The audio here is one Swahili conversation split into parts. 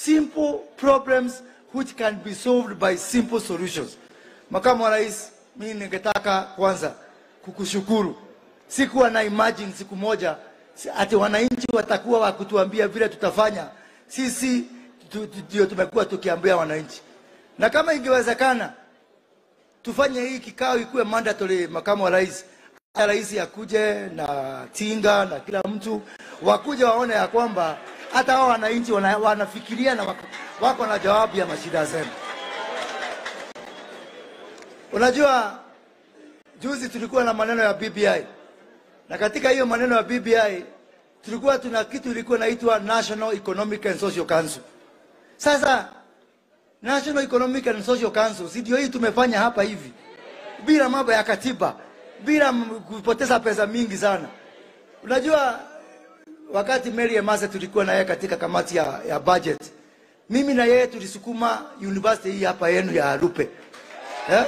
simple problems which can be solved by simple solutions. Makamu wa Rais, mimi ningetaka kwanza kukushukuru. Sikuwa na imagine siku moja si- ati wananchi watakuwa wakutuambia vile tutafanya. Sisi tu- tu- ndio tumekuwa tukiambia wananchi, na kama ingewezekana tufanye hii kikao ikuwe mandatory. Makamu wa rais, hata rais akuje na tinga na kila mtu wakuje waone ya kwamba hata hao wananchi wana, wanafikiria na wako, wako na jawabu ya mashida zenu. Unajua, juzi tulikuwa na maneno ya BBI na katika hiyo maneno ya BBI tulikuwa tuna kitu ilikuwa inaitwa National Economic and Social Council. Sasa National Economic and Social Council, si ndio hii tumefanya hapa hivi bila mambo ya katiba, bila m- kupoteza pesa mingi sana. Unajua, wakati Mary Emase tulikuwa na yeye katika kamati ya, ya budget, mimi na yeye tulisukuma university hii hapa yenu ya Rupe eh?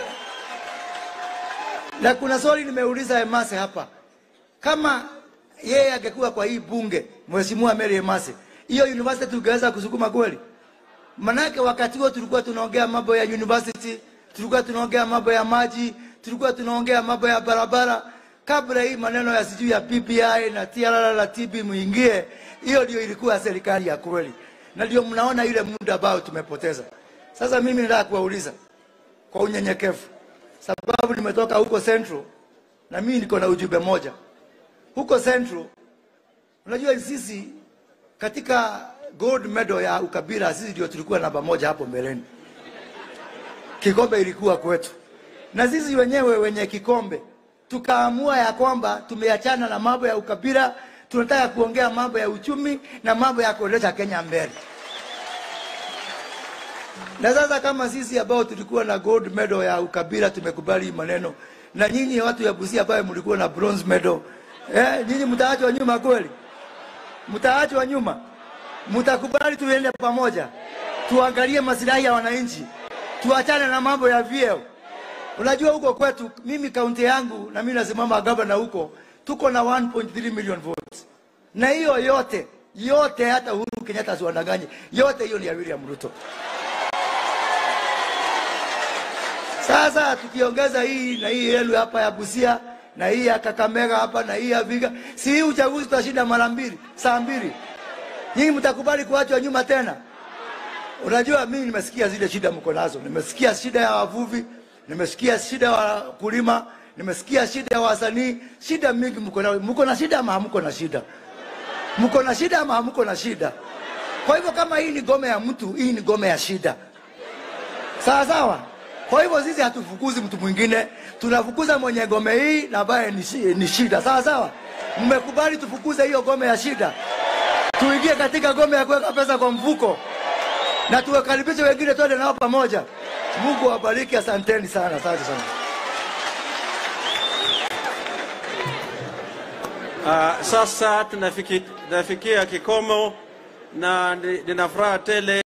Na kuna swali nimeuliza Emase hapa, kama yeye angekuwa kwa hii bunge, Mheshimiwa Mary Emase, hiyo university tungeweza kusukuma kweli? Manake wakati huo tulikuwa tunaongea mambo ya university, tulikuwa tunaongea mambo ya maji, tulikuwa tunaongea mambo ya barabara. Kabla hii maneno ya sijui ya PPI na TRR na TB muingie, hiyo ndio ilikuwa serikali ya kweli, na ndio mnaona ile muda ambao tumepoteza. Sasa mimi nataka kuwauliza kwa unyenyekevu, sababu nimetoka huko Central na mimi niko na ujumbe moja huko Central. Unajua sisi katika gold medal ya ukabila sisi ndio tulikuwa namba moja hapo mbeleni. Kikombe ilikuwa kwetu, na sisi wenyewe wenye kikombe tukaamua ya kwamba tumeachana na mambo ya ukabila, tunataka kuongea mambo ya uchumi na mambo ya kuendesha Kenya mbele. Na sasa kama sisi ambao tulikuwa na gold medal ya ukabila tumekubali hii maneno, na nyinyi watu ya Busia ambao mlikuwa na bronze medal, eh, nyinyi mtaachwa nyuma kweli? Mtaachwa nyuma? Mtakubali tuende pamoja, tuangalie masilahi ya wananchi, tuachane na mambo ya vyeo. Unajua huko kwetu, mimi kaunti yangu na mimi nasimama gavana huko, tuko na 1.3 million votes, na hiyo yote yote, hata Uhuru Kenyatta asiwadanganye, yote hiyo ni ya William Ruto. Sasa tukiongeza hii na hii yenu hapa ya Busia na hii ya Kakamega hapa na hii ya Viga, si hii uchaguzi tutashinda mara mbili, saa mbili. Nyinyi mtakubali kuachwa nyuma tena? Unajua, mimi nimesikia zile shida mko nazo, nimesikia shida ya wavuvi, nimesikia shida ya wakulima, nimesikia shida ya wasanii, shida mingi mko nayo. Mko na shida ama hamko na shida? Mko na shida ama hamko na shida? Kwa hivyo kama hii ni gome ya mtu, hii ni gome ya shida, sawa sawa. Kwa hivyo sisi hatufukuzi mtu mwingine, tunafukuza mwenye gome hii na ambaye ni, shi- ni shida, sawa sawa. Mmekubali tufukuze hiyo gome ya shida, tuingie katika gome ya kuweka pesa kwa mfuko na tuwakaribishe wengine, twende nao pamoja. Mungu awabariki, asanteni sana, asante sana. Uh, sasa tunafiki, tunafikia kikomo na ni- nina furaha tele